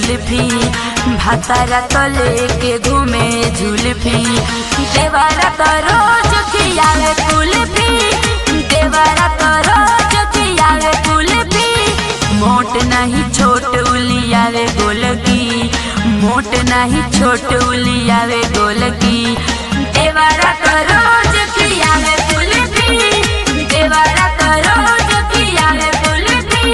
जुल्फी भातारा तो लेके घूमे जुल्फी देवारा तो रोज खियावे कुल्फी देवारा तो रोज खियावे कुल्फी मोट नहीं छोट उलियावे गोलकी मोट नहीं छोट उलियावे गोलकी देवारा तो रोज खियावे कुल्फी देवारा तो रोज खियावे कुल्फी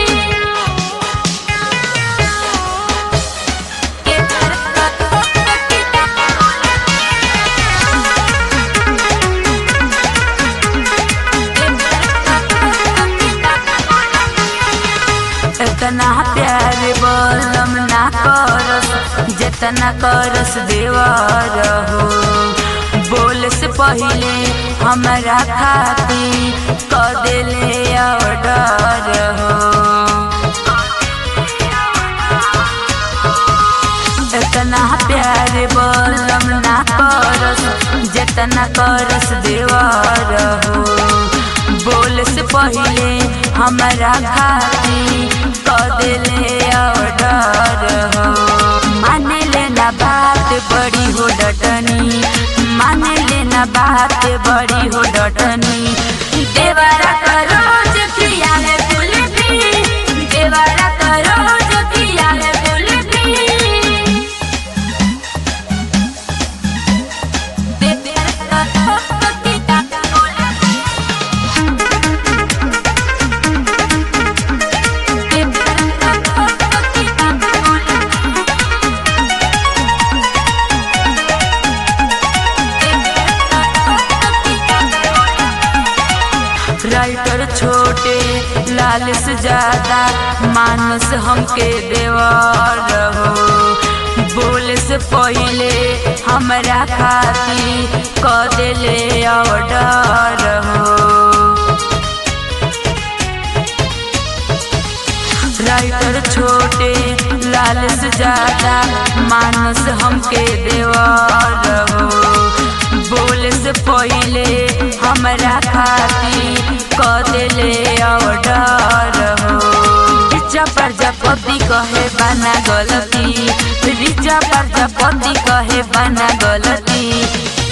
इतना प्यार बोलम ना करस जितना करस देवर हो बोल से पहले हमारा खाती क देले ऑर्डर हो इतना प्यार बोलम ना करस जितना करस देवर हो बोल से पहले हमारा खाती क देले ऑर्डर हो माने लेना बात बड़ी हो डटनी माने लेना बात बड़ी हो डटनी देवरा का रोज खियाले कुल्फी देवरा का रोज खियाले कुल्फी राइटर छोटे लाल से ज्यादा मानस हमके देवर हो बोले से पहले हमरा खाती क देले ऑर्डर हो राइटर छोटे लाल से ज्यादा मानस हमके देवर हो बोले से पहले हमरा खाती क देले ऑर्डर हो रिचा प्रजापति कहे बना गलती रिचा प्रजापति कहे बना गलती